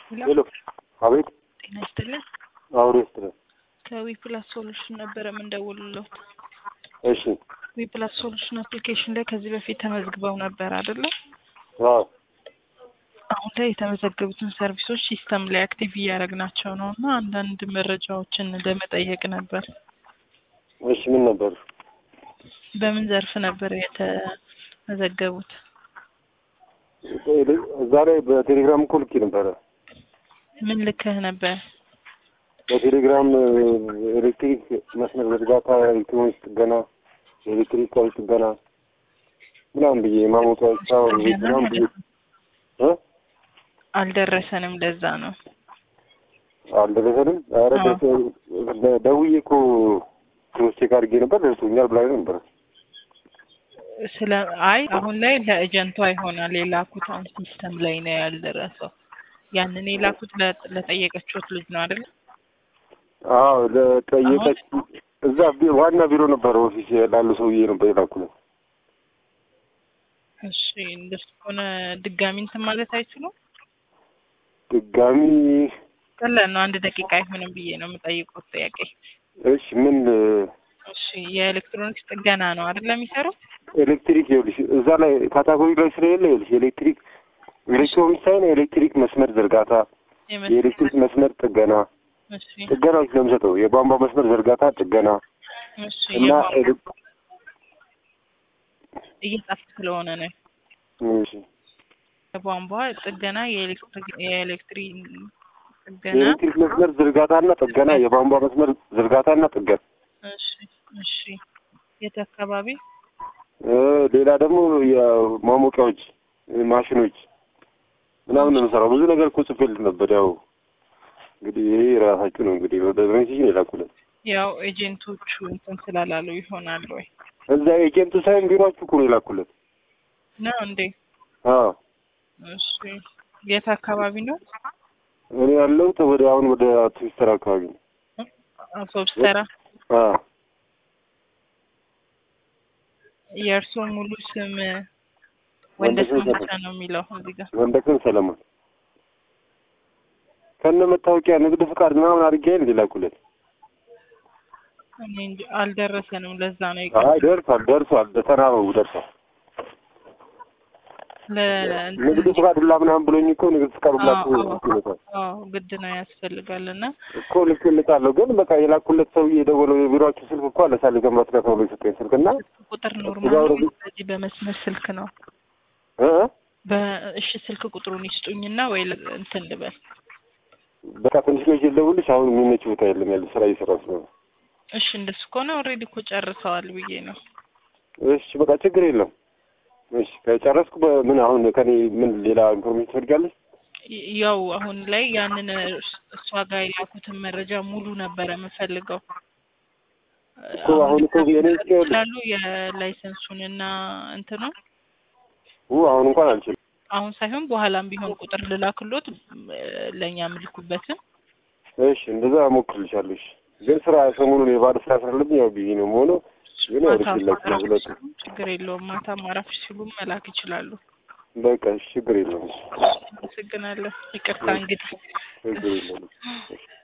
ሄሎ አቤት ጤና ይስጥልን። አውሬ ስትለ ከዊፕላስ ሶሉሽን ነበረ የምንደውልለት። እሺ ዊፕላስ ሶሉሽን አፕሊኬሽን ላይ ከዚህ በፊት ተመዝግበው ነበር አይደለ? አዎ አሁን ላይ የተመዘገቡትን ሰርቪሶች ሲስተም ላይ አክቲቭ እያደረግናቸው ነው እና አንዳንድ መረጃዎችን ለመጠየቅ ነበር። እሺ ምን ነበር በምን ዘርፍ ነበር የተመዘገቡት? እዛ ላይ በቴሌግራም እኮ ልኬ ነበረ ምን ልክህ ነበር? በቴሌግራም ኤሌክትሪክ መስመር ዝርጋታ፣ ኤሌክትሮኒክስ ጥገና፣ ኤሌክትሪክ ቋሚ ጥገና ምናምን ብዬ ማሞቂያዎች ሳወር ቤት ምናምን ብዬ እ አልደረሰንም። ለዛ ነው አልደረሰንም። ኧረ ደርሶ- ደውዬ እኮ ክሮስ ቼክ አድርጌ ነበር ደርሶኛል ብላኝ ነበር። ስለ አይ አሁን ላይ ለኤጀንቷ ይሆናል የላኩት። አሁን ሲስተም ላይ ነው ያልደረሰው። ያንን የላኩት ለ- ለጠየቀችሁት ልጅ ነው አይደል? አዎ ለጠየቀች እዛ ቢ- ዋና ቢሮ ነበረ ኦፊስ ላሉ ሰውዬ ነበር የላኩለት። እሺ እንደሱ ከሆነ ድጋሚ እንትን ማለት አይችሉም። ድጋሚ ቀላል ነው። አንድ ደቂቃ አይሆንም ብዬ ነው የምጠይቀው ጥያቄ። እሺ ምን እሺ የኤሌክትሮኒክስ ጥገና ነው አይደል የሚሰሩት? ኤሌክትሪክ ይኸውልሽ እዛ ላይ ካታጎሪ ላይ ስለሌለ ይኸውልሽ ኤሌክትሪክ ኤሌክትሮኒክስ ሳይሆን የኤሌክትሪክ መስመር ዝርጋታ፣ የመስ- የኤሌክትሪክ መስመር ጥገና እሺ ጥገናዎች ለምሰጠው የቧንቧ መስመር ዝርጋታ ጥገና እሺ እና የቧንቧ- ኤሌ- እየጻፍክ ስለሆነ ነው። እሺ የቧንቧ ጥገና፣ የኤሌክትሪክ የኤሌክትሪክ ጥገና። የኤሌክትሪክ መስመር ዝርጋታና ጥገና የቧንቧ መስመር ዝርጋታና ጥገና እሺ እሺ የት አካባቢ? እ ሌላ ደግሞ የማሞቂያዎች ማሽኖች ምናምን ነው የምሰራው። ብዙ ነገር እኮ ጽፌልህ ነበር። ያው እንግዲህ ይሄ ራሳችሁ ነው እንግዲህ ወደ ሜሴጅ ነው የላኩለት። ያው ኤጀንቶቹ እንትን ስላላሉ ይሆናል ወይ እዛ ኤጀንቱ ሳይሆን ቢሮአችሁ እኮ ነው የላኩለት። ነው እንዴ? አዎ እሺ የት አካባቢ ነው? እኔ ያለሁት ወደ አሁን ወደ ትዊስተር አካባቢ ነው። አውቶብስ ተራ። አዎ የእርስዎ ሙሉ ስም ወንደሰን ወንደሰን ብቻ ሰለሞን ነው የሚለው እዚህ ጋር። ወንደሰን ሰለሞን ከነ መታወቂያ ንግድ ፍቃድ ምናምን አድርጌ እንደ ላኩለት። እኔ እንጂ አልደረሰንም። ለዛ ነው አይ ይቀር ደርሷል፣ ደርሷል፣ ተናበቡ ደርሷል። ንግድ ፍቃድ ሁላ ምናምን ብሎኝ እኮ ንግድ ፍቃድ ሁላ እኮ ይመጣል አዎ ግድ ነው ያስፈልጋል። እና እኮ ልክልታለሁ ግን በቃ የላኩለት ሰውዬ የደወለው የቢሮአችሁ ስልክ እኮ አለ ሳለ ገምራት ጋር ተብሎ የሰጠኝ ስልክ እና ቁጥር እዛ ኖርማል ነው ወረዱ። በዚህ በመስመር ስልክ ነው። እ በእሺ ስልክ ቁጥሩን ይስጡኝና ወይ ል- እንትን ልበል። በቃ ትንሽ ነው ልደውልሽ። አሁን የሚመች ቦታ የለም ያለ ስራ እየሰራ ስለሆነ እሺ እንደሱ ከሆነ ኦልሬዲ እኮ ጨርሰዋል ብዬ ነው። እሺ በቃ ችግር የለም። እሺ ከጨረስኩ በምን አሁን ከኔ ምን ሌላ ኢንፎርሜሽን ትፈልጋለሽ? ይ- ያው አሁን ላይ ያንን እስ- እሷ ጋር የላኩትን መረጃ ሙሉ ነበረ የምፈልገው። እኮ አሁን እኮ የኔ እስኪ- ስላሉ የላይሰንሱን እና እንትኑ ው አሁን እንኳን አልችልም። አሁን ሳይሆን በኋላም ቢሆን ቁጥር ልላክሎት እ፣ ለእኛ ምልኩበትን እሺ እንደዛ እሞክርልሻለሁ። እሺ ግን ስራ ሰሞኑን የባለ ስራ ስላለብኝ ያው ቢዚ ነው የምሆነው። ግን ያው ማታ ልክላችሁ ነው ማረፍ ሁለቱ ሲሉ ችግር የለውም። ማታ ማረፍ ሲሉ መላክ ይችላሉ። በቃ እሺ ችግር የለውም። አመሰግናለሁ። ይቅርታ እንግዲህ ችግር የለውም። እሺ